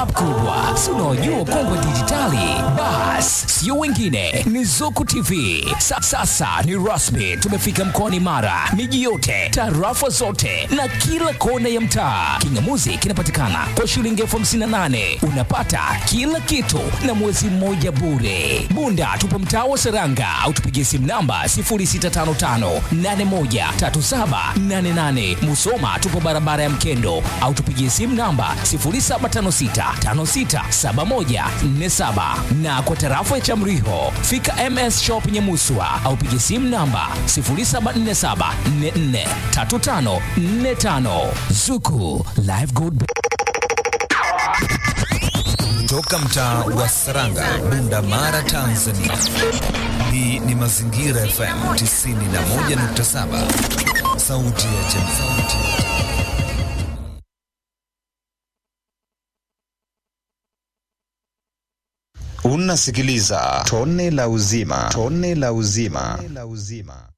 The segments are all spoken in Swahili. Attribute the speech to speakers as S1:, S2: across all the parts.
S1: bab kubwa si unaojua kongwe dijitali bas sio wengine ni zuku tv Sa, sasa ni rasmi tumefika mkoani mara miji yote tarafa zote na kila kona ya mtaa kingamuzi kinapatikana kwa shilingi elfu hamsini na nane unapata kila kitu na mwezi mmoja bure bunda tupo mtaa wa seranga au tupigie simu namba 0655813788 musoma tupo barabara ya mkendo au tupigie simu namba 0756567147 na kwa tarafa ya chamriho fika ms shop nyemuswa au pigie simu namba 0747443545 zuku live good
S2: Toka mtaa wa Saranga, Bunda Mara, Tanzania. Hii ni Mazingira FM 91.7, sauti ya jamii.
S3: Unasikiliza tone la uzima, tone la uzima, tone la uzima.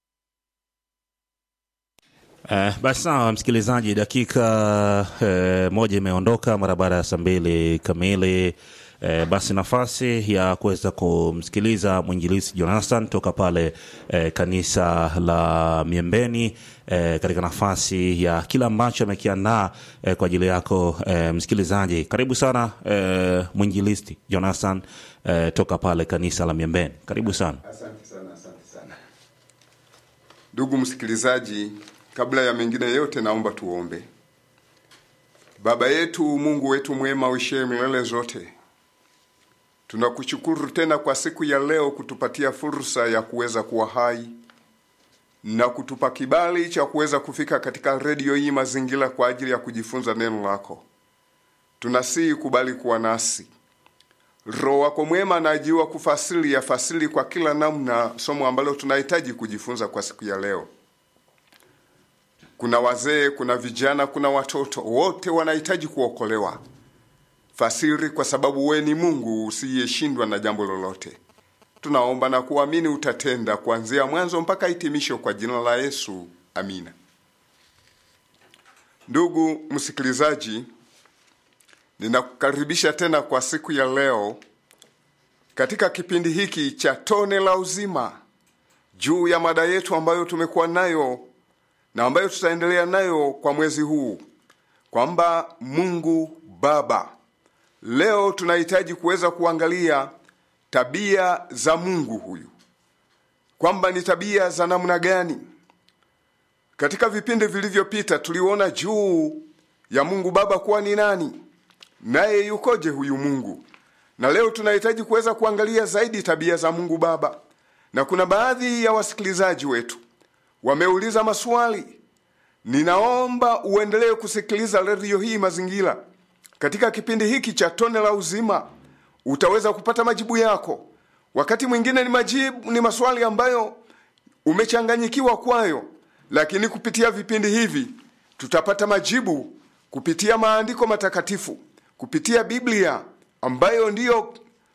S4: Eh, basi sawa msikilizaji, dakika eh, moja imeondoka mara baada ya saa mbili kamili. Eh, basi nafasi ya kuweza kumsikiliza mwinjilisi Jonathan toka pale eh, kanisa la Miembeni eh, katika nafasi ya kila ambacho amekiandaa eh, kwa ajili yako eh, msikilizaji. Karibu sana eh, mwinjilisti Jonathan eh, toka pale kanisa la Miembeni, karibu sana.
S5: Asante sana, asante sana ndugu msikilizaji. Kabla ya mengine yote, naomba tuombe. Baba yetu, Mungu wetu mwema, uishie milele zote, tunakushukuru tena kwa siku ya leo kutupatia fursa ya kuweza kuwa hai na kutupa kibali cha kuweza kufika katika redio hii Mazingira kwa ajili ya kujifunza neno lako. Tunasihi kubali kuwa nasi. Roho wako mwema anajiwa kufasili ya fasili kwa kila namna somo ambalo tunahitaji kujifunza kwa siku ya leo. Kuna wazee, kuna vijana, kuna watoto, wote wanahitaji kuokolewa. Fasiri, kwa sababu we ni Mungu usiyeshindwa na jambo lolote. Tunaomba na kuamini utatenda kuanzia mwanzo mpaka hitimisho, kwa jina la Yesu, amina. Ndugu msikilizaji, ninakukaribisha tena kwa siku ya leo katika kipindi hiki cha tone la uzima juu ya mada yetu ambayo tumekuwa nayo na ambayo tutaendelea nayo kwa mwezi huu kwamba Mungu Baba. Leo tunahitaji kuweza kuangalia tabia za Mungu huyu, kwamba ni tabia za namna gani. Katika vipindi vilivyopita tuliona juu ya Mungu Baba kuwa ni nani, naye yukoje huyu Mungu, na leo tunahitaji kuweza kuangalia zaidi tabia za Mungu Baba, na kuna baadhi ya wasikilizaji wetu wameuliza maswali. Ninaomba uendelee kusikiliza redio hii Mazingira. Katika kipindi hiki cha tone la uzima utaweza kupata majibu yako. Wakati mwingine ni majibu, ni maswali ambayo umechanganyikiwa kwayo, lakini kupitia vipindi hivi tutapata majibu kupitia maandiko matakatifu, kupitia Biblia ambayo ndiyo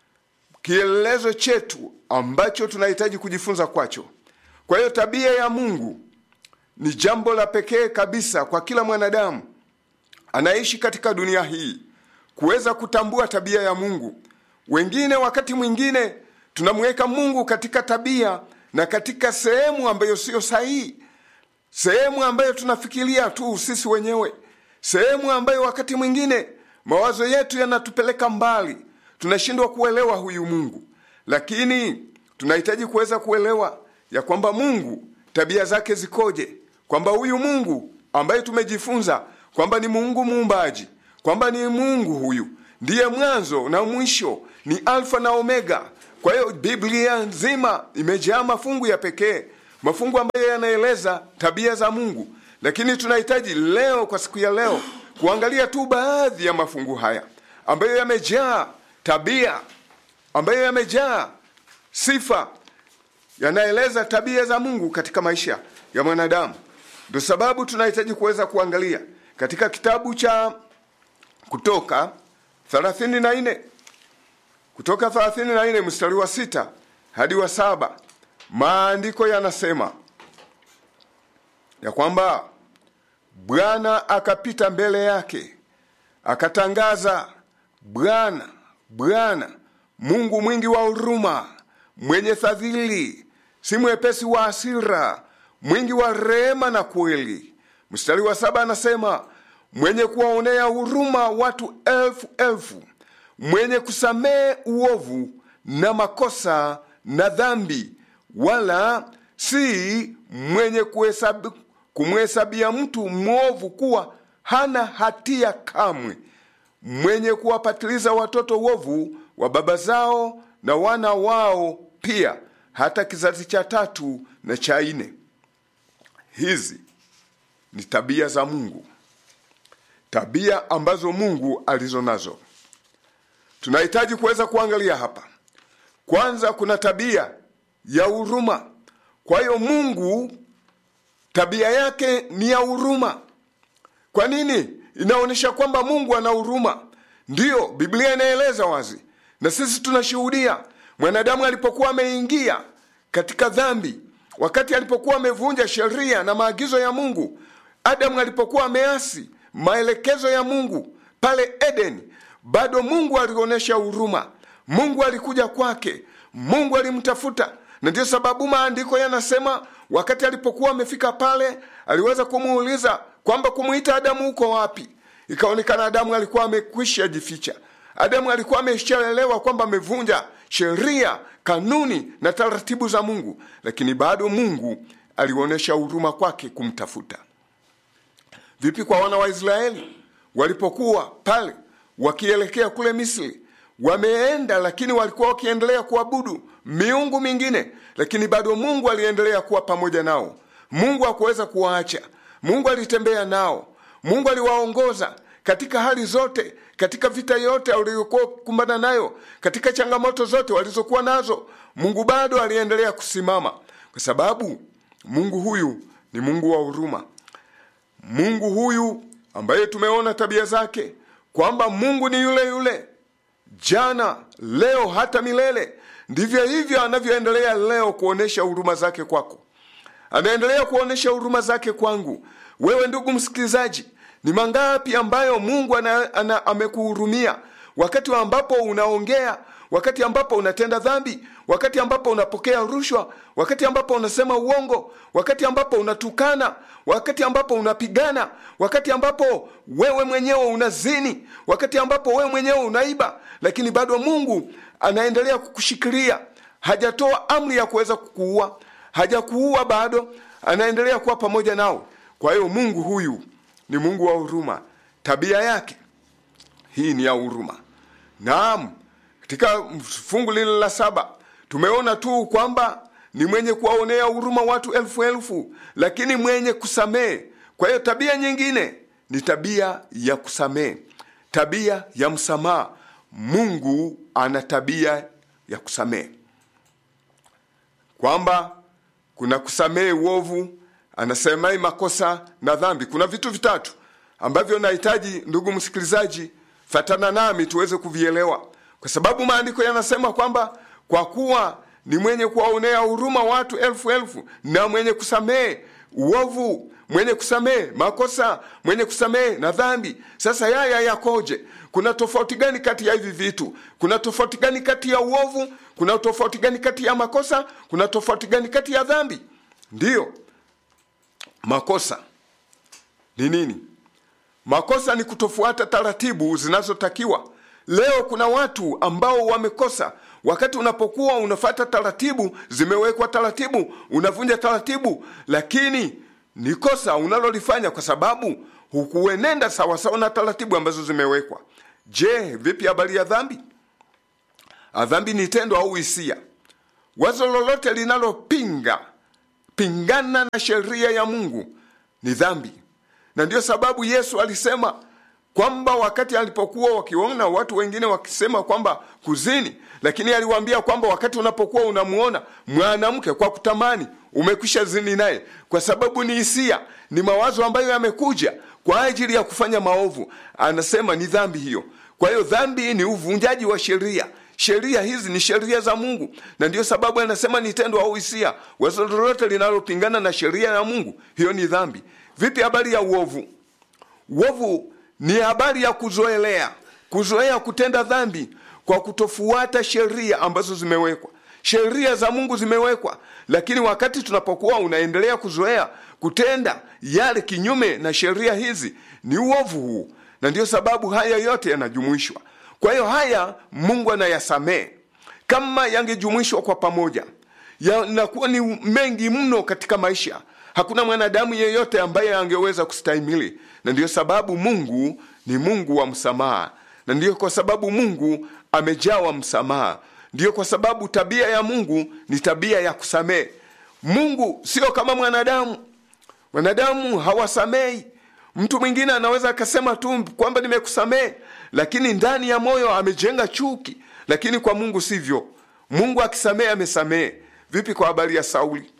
S5: kielelezo chetu ambacho tunahitaji kujifunza kwacho. Kwa hiyo tabia ya Mungu ni jambo la pekee kabisa kwa kila mwanadamu anaishi katika dunia hii kuweza kutambua tabia ya Mungu. Wengine wakati mwingine tunamweka Mungu katika tabia na katika sehemu ambayo siyo sahihi, sehemu ambayo tunafikiria tu sisi wenyewe, sehemu ambayo wakati mwingine mawazo yetu yanatupeleka mbali, tunashindwa kuelewa huyu Mungu. Lakini tunahitaji kuweza kuelewa ya kwamba Mungu tabia zake zikoje, kwamba huyu Mungu ambaye tumejifunza kwamba ni Mungu muumbaji, kwamba ni Mungu huyu ndiye mwanzo na mwisho, ni Alfa na Omega. Kwa hiyo Biblia nzima imejaa mafungu ya pekee, mafungu ambayo yanaeleza tabia za Mungu, lakini tunahitaji leo, kwa siku ya leo, kuangalia tu baadhi ya mafungu haya ambayo yamejaa tabia, ambayo yamejaa sifa yanaeleza tabia za Mungu katika maisha ya mwanadamu. Ndio sababu tunahitaji kuweza kuangalia katika kitabu cha Kutoka 34 Kutoka 34 mstari wa sita hadi wa saba maandiko yanasema ya kwamba Bwana akapita mbele yake akatangaza Bwana, Bwana Mungu mwingi wa huruma, mwenye fadhili, si mwepesi wa hasira, mwingi wa rehema na kweli. Mstari wa saba anasema mwenye kuwaonea huruma watu elfu elfu, mwenye kusamehe uovu na makosa na dhambi, wala si mwenye kuhesabu, kumhesabia mtu mwovu kuwa hana hatia kamwe, mwenye kuwapatiliza watoto uovu wa baba zao na wana wao pia, hata kizazi cha tatu na cha nne. Hizi ni tabia za Mungu, tabia ambazo Mungu alizo nazo. Tunahitaji kuweza kuangalia hapa. Kwanza, kuna tabia ya huruma. Kwa hiyo Mungu tabia yake ni ya huruma. Kwa nini? Inaonyesha kwamba Mungu ana huruma. Ndiyo, Biblia inaeleza wazi, na sisi tunashuhudia mwanadamu alipokuwa ameingia katika dhambi, wakati alipokuwa amevunja sheria na maagizo ya Mungu, Adamu alipokuwa ameasi maelekezo ya Mungu pale Edeni, bado Mungu alionyesha huruma. Mungu alikuja kwake, Mungu alimtafuta, na ndiyo sababu maandiko yanasema wakati alipokuwa amefika pale, aliweza kumuuliza kwamba kumuita Adamu uko wapi? Ikaonekana Adamu alikuwa amekwisha jificha. Adamu alikuwa ameshaelewa kwamba amevunja sheria, kanuni na taratibu za Mungu, lakini bado Mungu alionyesha huruma kwake kumtafuta. Vipi kwa wana wa Israeli walipokuwa pale wakielekea kule Misri? Wameenda, lakini walikuwa wakiendelea kuabudu miungu mingine, lakini bado Mungu aliendelea kuwa pamoja nao. Mungu hakuweza kuwaacha. Mungu alitembea nao. Mungu aliwaongoza katika hali zote, katika vita yote waliokuwa kukumbana nayo, katika changamoto zote walizokuwa nazo. Mungu bado aliendelea kusimama, kwa sababu Mungu huyu ni Mungu wa huruma. Mungu huyu ambaye tumeona tabia zake kwamba Mungu ni yule yule jana, leo, hata milele. Ndivyo hivyo anavyoendelea leo kuonesha huruma zake kwako, anaendelea kuonesha huruma zake kwangu. Wewe ndugu msikilizaji, ni mangapi ambayo Mungu ana, ana, amekuhurumia wakati ambapo unaongea, wakati ambapo unatenda dhambi, wakati ambapo unapokea rushwa, wakati ambapo unasema uongo, wakati ambapo unatukana, wakati ambapo unapigana, wakati ambapo wewe mwenyewe unazini, wakati ambapo wewe mwenyewe unaiba, lakini bado Mungu anaendelea kukushikilia. Hajatoa amri ya kuweza kukuua, hajakuua bado, anaendelea kuwa pamoja nao. Kwa hiyo Mungu huyu ni Mungu wa huruma. Tabia yake hii ni ya huruma. Naam, katika fungu lile la saba tumeona tu kwamba ni mwenye kuwaonea huruma watu elfu elfu, lakini mwenye kusamehe. Kwa hiyo tabia nyingine ni tabia ya kusamehe, tabia ya msamaha. Mungu ana tabia ya kusamehe, kwamba kuna kusamehe uovu, anasemai makosa na dhambi. Kuna vitu vitatu ambavyo nahitaji ndugu msikilizaji, fatana nami tuweze kuvielewa, kwa sababu maandiko yanasema kwamba kwa kuwa ni mwenye kuwaonea huruma watu elfu elfu na mwenye kusamehe uovu, mwenye kusamehe makosa, mwenye kusamehe na dhambi. Sasa yaya yakoje? Kuna tofauti gani kati ya hivi vitu? Kuna tofauti gani kati ya uovu? Kuna tofauti gani kati ya makosa? Kuna tofauti gani kati ya dhambi? Ndiyo, makosa ni nini? Makosa ni kutofuata taratibu zinazotakiwa. Leo kuna watu ambao wamekosa. Wakati unapokuwa unafata taratibu, zimewekwa taratibu, unavunja taratibu, lakini ni kosa unalolifanya kwa sababu hukuenenda sawasawa na taratibu ambazo zimewekwa. Je, vipi habari ya dhambi? Dhambi ni tendo au hisia, wazo lolote linalopinga pingana na sheria ya Mungu ni dhambi, na ndiyo sababu Yesu alisema kwamba wakati alipokuwa wakiona watu wengine wakisema kwamba kuzini, lakini aliwaambia kwamba wakati unapokuwa unamuona mwanamke kwa kutamani, umekwisha zini naye, kwa sababu ni hisia, ni mawazo ambayo yamekuja kwa ajili ya kufanya maovu. Anasema ni dhambi hiyo. Kwa hiyo dhambi ni uvunjaji wa sheria. Sheria hizi ni sheria za Mungu, na ndiyo sababu anasema ni tendo au hisia. Wazo lolote linalopingana na sheria ya Mungu, hiyo ni dhambi. Vipi habari ya uovu? Uovu ni habari ya kuzoelea kuzoea kutenda dhambi kwa kutofuata sheria ambazo zimewekwa sheria za mungu zimewekwa lakini wakati tunapokuwa unaendelea kuzoea kutenda yale kinyume na sheria hizi ni uovu huu na ndiyo sababu haya yote yanajumuishwa kwa hiyo haya mungu anayasamehe kama yangejumuishwa kwa pamoja yanakuwa ni mengi mno katika maisha hakuna mwanadamu yeyote ambaye angeweza kustahimili na ndiyo sababu mungu ni mungu wa msamaha na ndiyo kwa sababu mungu amejawa msamaha ndiyo kwa sababu tabia ya mungu ni tabia ya kusamehe mungu sio kama mwanadamu wanadamu hawasamei mtu mwingine anaweza akasema tu kwamba nimekusamehe lakini ndani ya moyo amejenga chuki lakini kwa mungu sivyo mungu akisamehe amesamehe vipi kwa habari ya sauli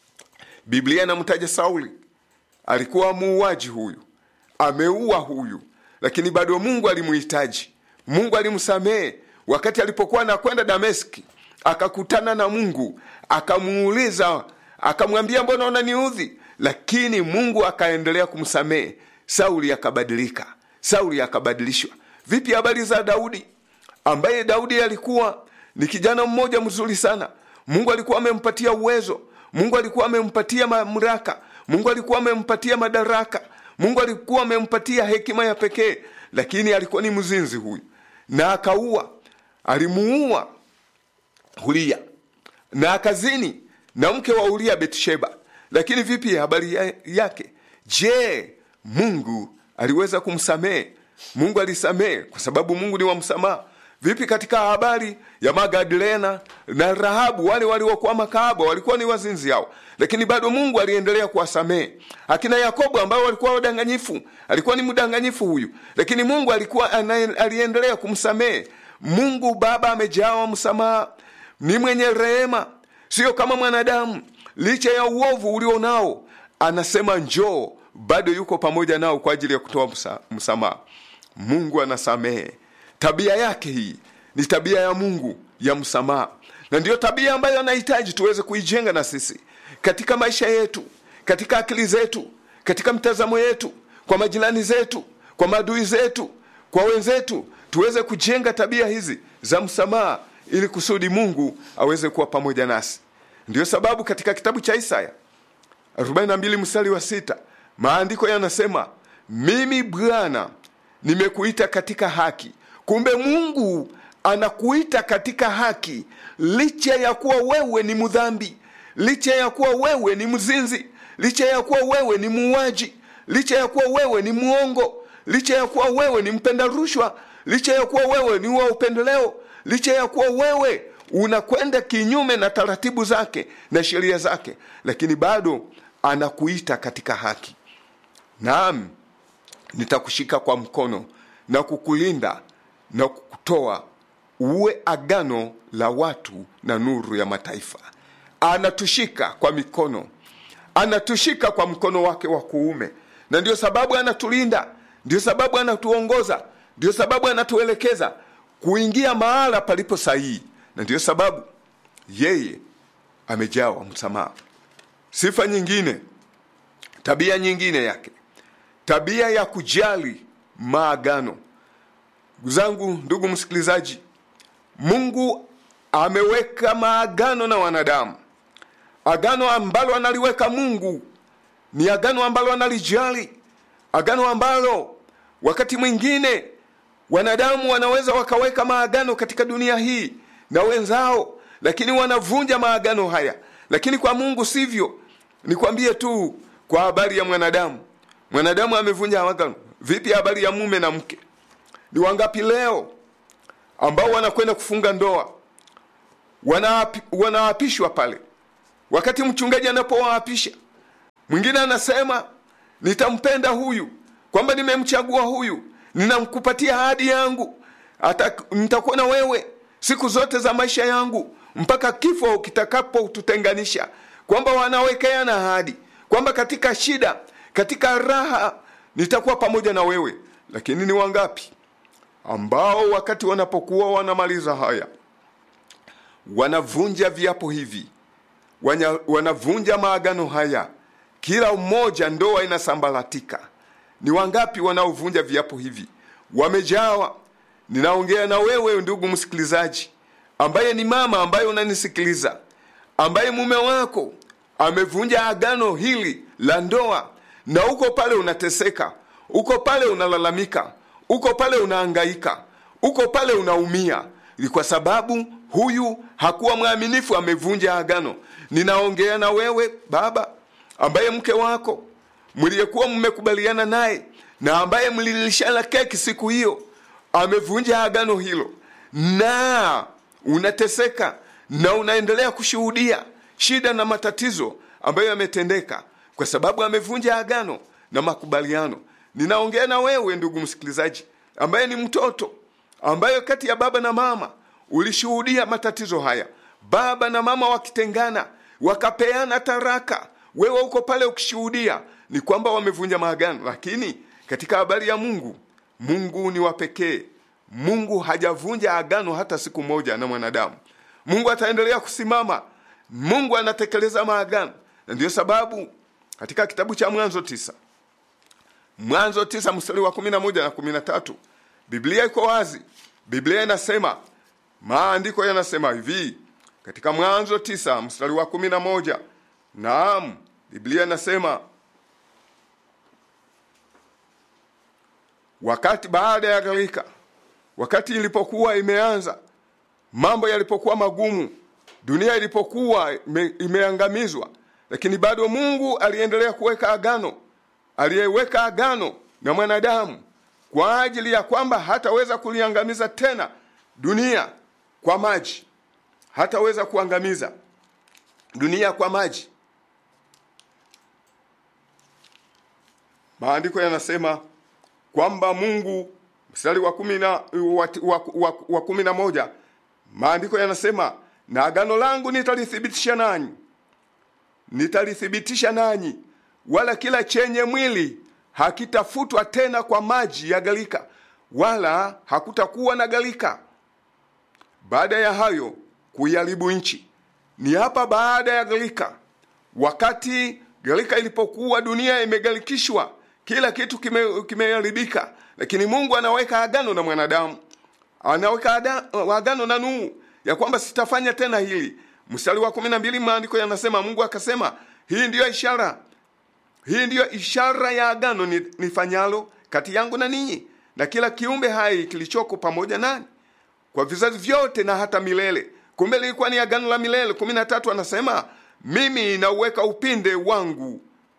S5: biblia inamtaja sauli alikuwa muuaji huyu ameua huyu lakini bado mungu alimuhitaji mungu alimsamehe wakati alipokuwa anakwenda dameski akakutana na mungu akamuuliza akamwambia mbona unaniudhi lakini mungu akaendelea kumsamehe sauli akabadilika sauli akabadilishwa vipi habari za daudi ambaye daudi alikuwa ni kijana mmoja mzuri sana mungu alikuwa amempatia uwezo mungu alikuwa amempatia mamlaka mungu alikuwa amempatia madaraka mungu alikuwa amempatia hekima ya pekee lakini alikuwa ni mzinzi huyu na akaua alimuua hulia na akazini na mke wa uria betsheba lakini vipi habari ya- yake je mungu aliweza kumsamehe mungu alisamehe kwa sababu mungu ni wa msamaha vipi katika habari ya magadlena na rahabu wale waliokuwa makahaba walikuwa ni wazinzi hao lakini bado mungu aliendelea kuwasamehe akina yakobo ambao walikuwa wadanganyifu alikuwa ni mdanganyifu huyu lakini mungu alikuwa anaye- aliendelea kumsamehe mungu baba amejawa msamaha ni mwenye rehema sio kama mwanadamu licha ya uovu ulio nao anasema njoo bado yuko pamoja nao kwa ajili ya kutoa msa- msamaha mungu anasamehe tabia yake hii ni tabia ya mungu ya msamaha na ndiyo tabia ambayo anahitaji tuweze kuijenga na sisi katika maisha yetu katika akili zetu katika mtazamo yetu kwa majirani zetu kwa maadui zetu kwa wenzetu tuweze kujenga tabia hizi za msamaha ili kusudi mungu aweze kuwa pamoja nasi ndiyo sababu katika kitabu cha isaya 42 mstari wa sita maandiko yanasema mimi bwana nimekuita katika haki kumbe mungu anakuita katika haki licha ya kuwa wewe ni mdhambi licha ya kuwa wewe ni mzinzi licha ya kuwa wewe ni muuaji licha ya kuwa wewe ni mwongo licha ya kuwa wewe ni mpenda rushwa licha ya kuwa wewe ni wa upendeleo licha ya kuwa wewe unakwenda kinyume na taratibu zake na sheria zake lakini bado anakuita katika haki naam nitakushika kwa mkono na kukulinda na kukutoa uwe agano la watu na nuru ya mataifa anatushika kwa mikono anatushika kwa mkono wake wa kuume na ndio sababu anatulinda ndio sababu anatuongoza ndio sababu anatuelekeza kuingia mahala palipo sahihi na ndio sababu yeye amejawa msamaha sifa nyingine tabia nyingine yake tabia ya kujali maagano ndugu zangu ndugu msikilizaji mungu ameweka maagano na wanadamu agano ambalo analiweka mungu ni agano ambalo analijali agano ambalo wakati mwingine wanadamu wanaweza wakaweka maagano katika dunia hii na wenzao lakini wanavunja maagano haya lakini kwa mungu sivyo nikwambie tu kwa habari ya mwanadamu mwanadamu amevunja agano vipi habari ya mume na mke ni wangapi leo ambao wanakwenda kufunga ndoa wanaapi, wanaapishwa pale wakati mchungaji anapowaapisha mwingine anasema nitampenda huyu kwamba nimemchagua huyu ninamkupatia ahadi yangu hata nitakuwa na wewe siku zote za maisha yangu mpaka kifo kitakapotutenganisha kwamba wanawekeana ahadi kwamba katika shida katika raha nitakuwa pamoja na wewe lakini ni wangapi ambao wakati wanapokuwa wanamaliza haya wanavunja viapo hivi Wanya, wanavunja maagano haya kila mmoja ndoa inasambaratika ni wangapi wanaovunja viapo hivi wamejawa ninaongea na wewe ndugu msikilizaji ambaye ni mama ambaye unanisikiliza ambaye mume wako amevunja agano hili la ndoa na uko pale unateseka uko pale unalalamika uko pale unaangaika uko pale unaumia ni kwa sababu huyu hakuwa mwaminifu amevunja agano ninaongea na wewe baba ambaye mke wako mliyekuwa mmekubaliana naye na ambaye mlilishana keki siku hiyo amevunja agano hilo na unateseka na unaendelea kushuhudia shida na matatizo ambayo yametendeka kwa sababu amevunja agano na makubaliano ninaongea na wewe ndugu msikilizaji ambaye ni mtoto ambayo kati ya baba na mama ulishuhudia matatizo haya baba na mama wakitengana wakapeana taraka wewe uko pale ukishuhudia ni kwamba wamevunja maagano lakini katika habari ya mungu mungu ni wa pekee mungu hajavunja agano hata siku moja na mwanadamu mungu ataendelea kusimama mungu anatekeleza maagano na ndiyo sababu katika kitabu cha mwanzo tisa mwanzo tisa mstari wa kumi na moja na kumi na tatu biblia iko wazi biblia inasema maandiko yanasema hivi katika mwanzo tisa mstari wa kumi na moja naam biblia inasema wakati baada ya gharika wakati ilipokuwa imeanza mambo yalipokuwa magumu dunia ilipokuwa ime, imeangamizwa lakini bado mungu aliendelea kuweka agano aliyeweka agano na mwanadamu kwa ajili ya kwamba hataweza kuliangamiza tena dunia kwa maji hataweza kuangamiza dunia kwa maji maandiko yanasema kwamba mungu mstari wa kumi na wa, wa, wa, wa kumi na moja maandiko yanasema na agano langu nitalithibitisha nanyi nitalithibitisha nanyi wala kila chenye mwili hakitafutwa tena kwa maji ya galika wala hakutakuwa na galika baada ya hayo kuiharibu nchi ni hapa baada ya galika wakati galika ilipokuwa dunia imegalikishwa kila kitu kimeharibika kime lakini mungu anaweka agano na mwanadamu anaweka agano na nuhu ya kwamba sitafanya tena hili mstari wa kumi na mbili maandiko yanasema mungu akasema hii ndiyo ishara hii ndiyo ishara ya agano nifanyalo kati yangu na ninyi na kila kiumbe hai kilichoko pamoja nani kwa vizazi vyote na hata milele kumbe lilikuwa ni agano la milele kumi na tatu anasema mimi nauweka upinde wangu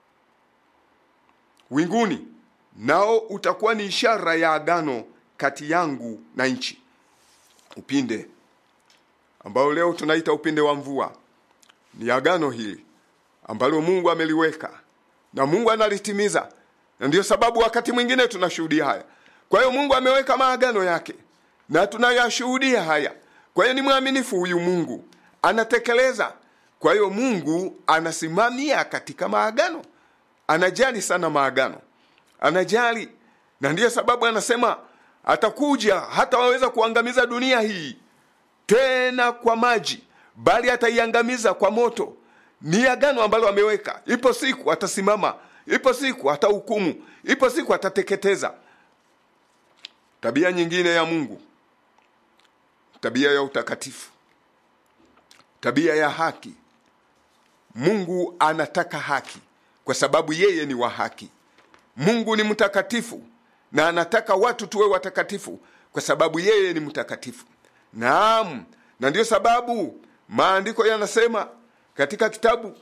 S5: winguni nao utakuwa ni ishara ya agano kati yangu na nchi upinde ambao leo tunaita upinde wa mvua ni agano hili ambalo mungu ameliweka na mungu analitimiza na ndiyo sababu wakati mwingine tunashuhudia haya kwa hiyo mungu ameweka maagano yake na tunayashuhudia haya kwa hiyo ni mwaminifu huyu mungu anatekeleza kwa hiyo mungu anasimamia katika maagano anajali sana maagano anajali na ndiyo sababu anasema atakuja hatawaweza kuangamiza dunia hii tena kwa maji bali ataiangamiza kwa moto ni agano ambalo ameweka ipo siku atasimama ipo siku atahukumu ipo siku atateketeza tabia nyingine ya mungu tabia ya utakatifu tabia ya haki mungu anataka haki kwa sababu yeye ni wa haki mungu ni mtakatifu na anataka watu tuwe watakatifu kwa sababu yeye ni mtakatifu naam na ndiyo sababu maandiko yanasema katika kitabu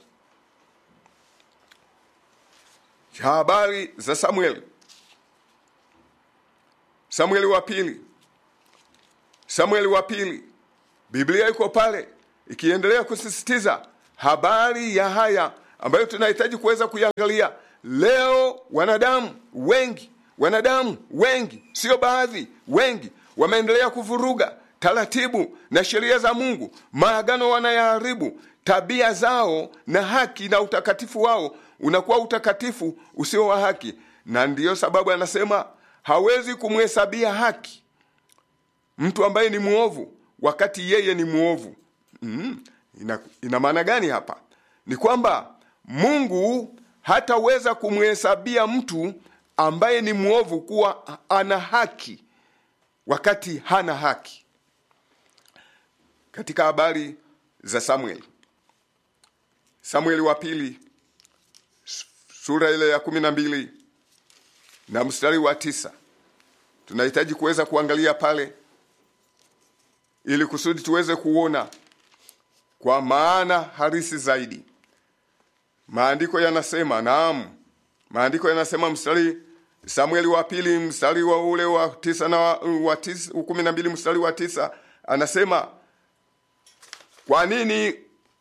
S5: cha habari za samueli samueli wa pili samueli wa pili biblia iko pale ikiendelea kusisitiza habari ya haya ambayo tunahitaji kuweza kuiangalia leo wanadamu wengi wanadamu wengi sio baadhi wengi wameendelea kuvuruga taratibu na sheria za mungu maagano wanayaharibu tabia zao na haki na utakatifu wao unakuwa utakatifu usio wa haki na ndiyo sababu anasema hawezi kumhesabia haki mtu ambaye ni mwovu wakati yeye ni mwovu mm, ina, ina maana gani hapa ni kwamba mungu hataweza kumhesabia mtu ambaye ni mwovu kuwa ana haki wakati hana haki. Katika habari za Samueli, Samueli wa pili sura ile ya kumi na mbili na mstari wa tisa tunahitaji kuweza kuangalia pale ili kusudi tuweze kuona kwa maana halisi zaidi. Maandiko yanasema, naam, maandiko yanasema mstari Samueli wa pili mstari wa ule wa tisa na wa, wa tisa, kumi na mbili mstari wa tisa anasema, kwa nini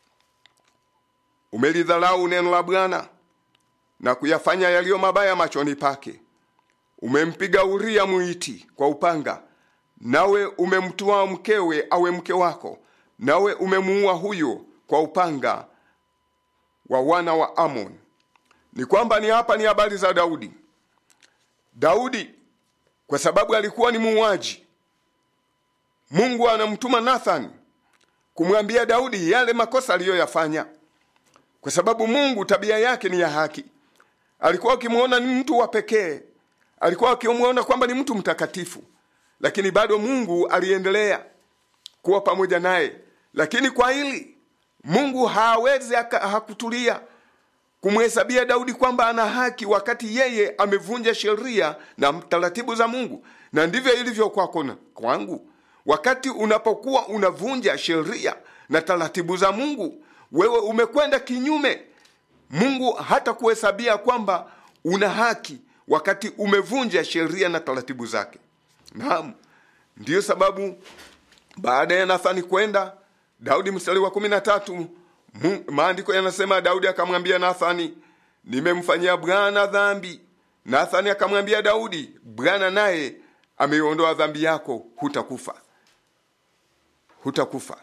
S5: umelidharau neno la Bwana na kuyafanya yaliyo mabaya machoni pake? Umempiga Uria Mwiti kwa upanga, nawe umemtoa mkewe awe mke wako, nawe umemuua huyo kwa upanga wa wana wa Amon. Ni kwamba ni hapa ni habari za Daudi. Daudi kwa sababu alikuwa ni muuaji, Mungu anamtuma Nathan kumwambia Daudi yale makosa aliyoyafanya, kwa sababu Mungu tabia yake ni ya haki. Alikuwa akimwona ni mtu wa pekee, alikuwa akimwona kwamba ni mtu mtakatifu, lakini bado Mungu aliendelea kuwa pamoja naye. Lakini kwa hili Mungu hawezi hakutulia kumhesabia Daudi kwamba ana haki wakati yeye amevunja sheria na taratibu za Mungu. Na ndivyo ilivyo kwako na kwangu. Wakati unapokuwa unavunja sheria na taratibu za Mungu, wewe umekwenda kinyume. Mungu hata kuhesabia kwamba una haki wakati umevunja sheria na taratibu zake. Naam, ndiyo sababu baada ya Nathani kwenda Daudi, mstari wa kumi na tatu maandiko yanasema Daudi akamwambia Nathani, nimemfanyia Bwana dhambi. Nathani akamwambia Daudi, Bwana naye ameiondoa dhambi yako, hutakufa, hutakufa.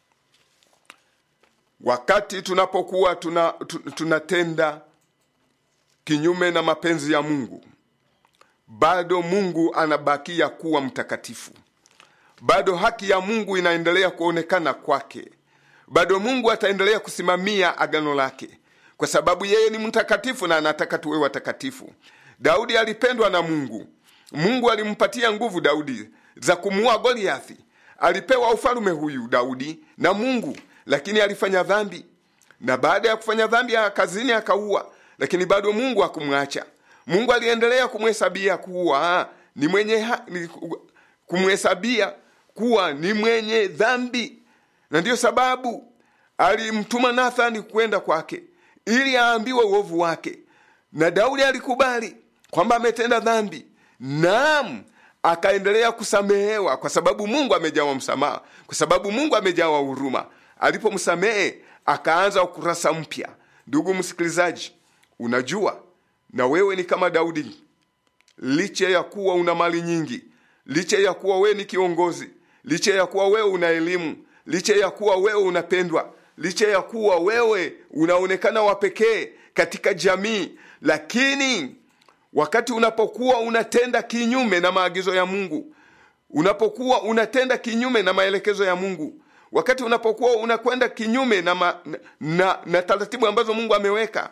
S5: Wakati tunapokuwa tuna, tunatenda kinyume na mapenzi ya Mungu, bado Mungu anabakia kuwa mtakatifu, bado haki ya Mungu inaendelea kuonekana kwake bado Mungu ataendelea kusimamia agano lake, kwa sababu yeye ni mtakatifu na anataka tuwe watakatifu. Daudi alipendwa na Mungu. Mungu alimpatia nguvu Daudi za kumuua Goliathi. Alipewa ufalume huyu Daudi na Mungu, lakini alifanya dhambi, na baada ya kufanya dhambi kazini akaua, lakini bado Mungu hakumwacha. Mungu aliendelea kumhesabia kuwa ni mwenye kumhesabia kuwa ni mwenye dhambi na ndiyo sababu alimtuma Nathani kwenda kwake ili aambiwe uovu wake, na Daudi alikubali kwamba ametenda dhambi. Naam, akaendelea kusamehewa kwa sababu Mungu amejawa msamaha, kwa sababu Mungu amejawa huruma. Alipomsamehe akaanza ukurasa mpya. Ndugu msikilizaji, unajua na wewe ni kama Daudi, licha ya kuwa una mali nyingi, licha ya kuwa wewe ni kiongozi, licha ya kuwa wewe una elimu licha ya kuwa wewe unapendwa, licha ya kuwa wewe unaonekana wa pekee katika jamii, lakini wakati unapokuwa unatenda kinyume na maagizo ya Mungu, unapokuwa unatenda kinyume na maelekezo ya Mungu, wakati unapokuwa unakwenda kinyume na, ma, na, na, na taratibu ambazo Mungu ameweka,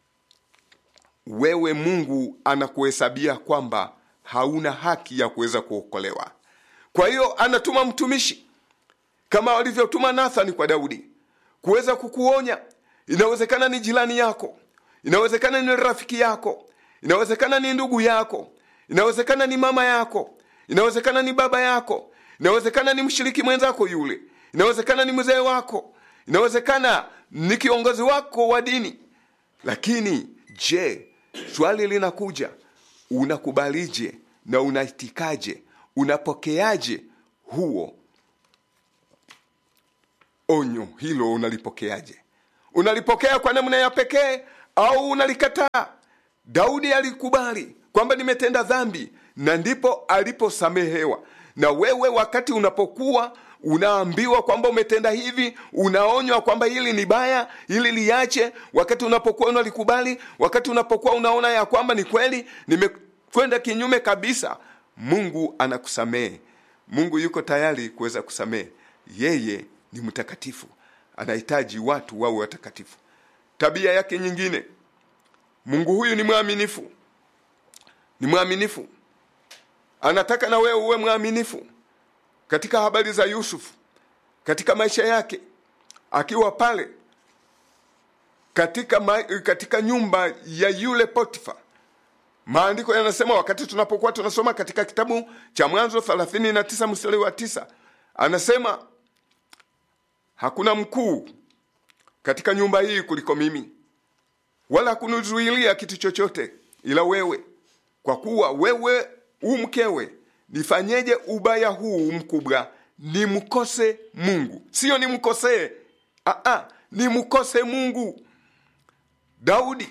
S5: wewe Mungu anakuhesabia kwamba hauna haki ya kuweza kuokolewa. Kwa hiyo anatuma mtumishi kama walivyotuma Nathani kwa Daudi kuweza kukuonya. Inawezekana ni jirani yako, inawezekana ni rafiki yako, inawezekana ni ndugu yako, inawezekana ni mama yako, inawezekana ni baba yako, inawezekana ni mshiriki mwenzako yule, inawezekana ni mzee wako, inawezekana ni kiongozi wako wa dini. Lakini je, swali linakuja, unakubalije na unaitikaje, unapokeaje huo onyo hilo unalipokeaje? Unalipokea kwa namna ya pekee au unalikataa? Daudi alikubali kwamba nimetenda dhambi, na ndipo aliposamehewa. Na wewe wakati unapokuwa unaambiwa kwamba umetenda hivi, unaonywa kwamba hili ni baya, hili liache, wakati unapokuwa unalikubali, wakati unapokuwa unaona ya kwamba ni kweli nimekwenda kinyume kabisa, Mungu anakusamehe. Mungu yuko tayari kuweza kusamehe. Yeye ni mtakatifu, anahitaji watu wawe watakatifu. Tabia yake nyingine, Mungu huyu ni mwaminifu, ni mwaminifu. anataka na wewe uwe mwaminifu katika habari za yusufu katika maisha yake akiwa pale katika, ma, katika nyumba ya yule potifa maandiko yanasema wakati tunapokuwa tunasoma katika kitabu cha mwanzo 39 mstari wa tisa anasema hakuna mkuu katika nyumba hii kuliko mimi wala kunizuilia kitu chochote ila wewe kwa kuwa wewe u mkewe nifanyeje ubaya huu mkubwa nimkose mungu siyo nimkosee Aa, nimkose mungu daudi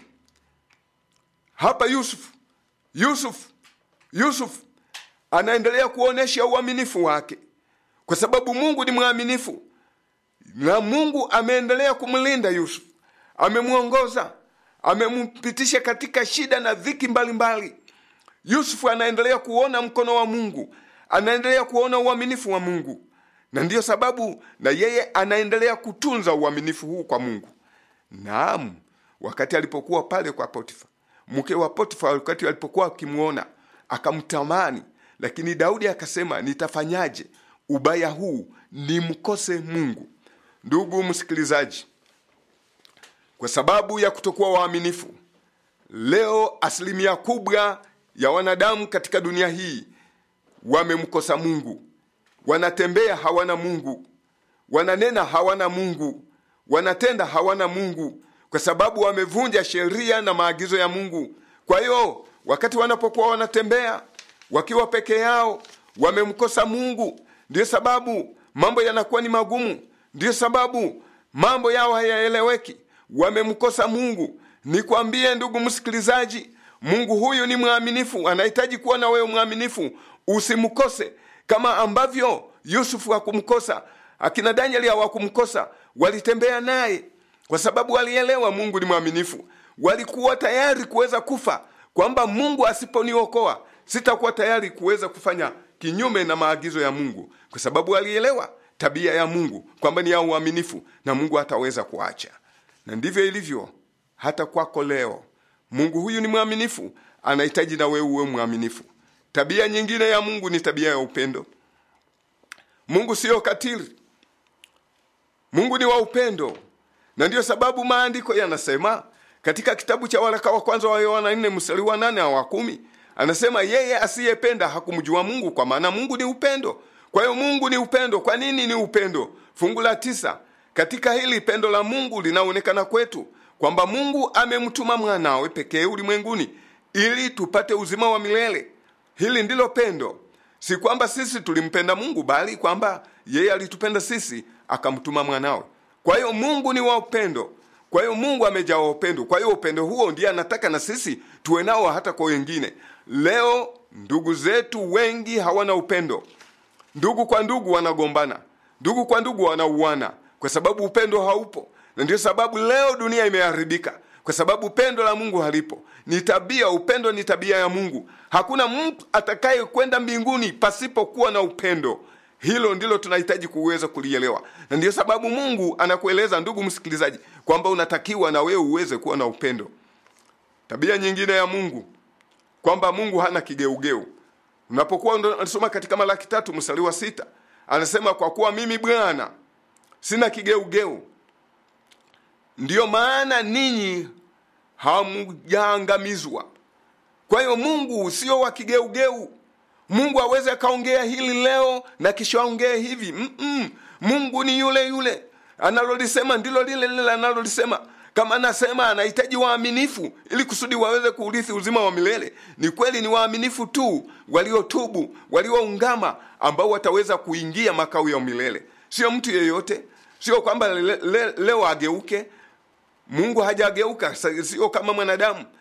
S5: hapa yusuf yusuf yusuf anaendelea kuonyesha uaminifu wake kwa sababu mungu ni mwaminifu na mungu ameendelea kumlinda yusuf amemwongoza amempitisha katika shida na dhiki mbalimbali yusufu anaendelea kuona mkono wa mungu anaendelea kuona uaminifu wa mungu na ndiyo sababu na yeye anaendelea kutunza uaminifu huu kwa mungu naam wakati alipokuwa pale kwa potifa mke wa potifa wakati alipokuwa akimwona akamtamani lakini daudi akasema nitafanyaje ubaya huu nimkose mungu ndugu msikilizaji kwa sababu ya kutokuwa waaminifu leo asilimia kubwa ya wanadamu katika dunia hii wamemkosa mungu wanatembea hawana mungu wananena hawana mungu wanatenda hawana mungu kwa sababu wamevunja sheria na maagizo ya mungu kwa hiyo wakati wanapokuwa wanatembea wakiwa peke yao wamemkosa mungu ndiyo sababu mambo yanakuwa ni magumu ndiyo sababu mambo yao hayaeleweki wamemkosa mungu nikwambie ndugu msikilizaji mungu huyu ni mwaminifu anahitaji kuwa na wewe mwaminifu usimkose kama ambavyo yusufu hakumkosa akina danieli hawakumkosa walitembea naye kwa sababu walielewa mungu ni mwaminifu walikuwa tayari kuweza kufa kwamba mungu asiponiokoa sitakuwa tayari kuweza kufanya kinyume na maagizo ya mungu kwa sababu walielewa tabia ya mungu kwamba ni ya uaminifu na mungu hataweza kuacha na ndivyo ilivyo hata kwako leo mungu huyu ni mwaminifu anahitaji na wewe uwe mwaminifu tabia nyingine ya mungu ni tabia ya upendo mungu siyo katili mungu ni wa upendo na ndiyo sababu maandiko yanasema katika kitabu cha waraka wa kwanza wa yohana 4 mstari wa 8 wa kumi anasema yeye asiyependa hakumjua mungu kwa maana mungu ni upendo kwa hiyo mungu ni upendo kwa nini ni upendo fungu la tisa katika hili pendo la mungu linaonekana kwetu kwamba mungu amemtuma mwanawe pekee ulimwenguni ili tupate uzima wa milele hili ndilo pendo si kwamba sisi tulimpenda mungu bali kwamba yeye alitupenda sisi akamtuma mwanawe kwa hiyo mungu ni wa upendo kwa hiyo mungu amejaa upendo kwa hiyo upendo huo ndiye anataka na sisi tuwe nao hata kwa wengine leo ndugu zetu wengi hawana upendo ndugu kwa ndugu wanagombana ndugu kwa ndugu wanauana kwa sababu upendo haupo na ndio sababu leo dunia imeharibika kwa sababu pendo la mungu halipo ni tabia upendo ni tabia ya mungu hakuna mtu atakaye kwenda mbinguni pasipokuwa na upendo hilo ndilo tunahitaji kuweza kulielewa na ndiyo sababu mungu anakueleza ndugu msikilizaji kwamba unatakiwa na wewe uweze kuwa na upendo tabia nyingine ya mungu kwamba mungu hana kigeugeu unapokuwa unasoma katika malaki tatu mstari wa sita anasema kwa kuwa mimi bwana sina kigeugeu ndiyo maana ninyi hamjaangamizwa kwa hiyo mungu sio wa kigeugeu mungu aweze akaongea hili leo na kisha aongee hivi Mm-mm. mungu ni yule yule analolisema ndilo lile lile analolisema kama anasema anahitaji waaminifu ili kusudi waweze kuurithi uzima wa milele ni kweli ni waaminifu tu waliotubu walioungama ambao wataweza kuingia makao ya milele sio mtu yeyote sio kwamba le, le, leo ageuke mungu hajageuka sio kama mwanadamu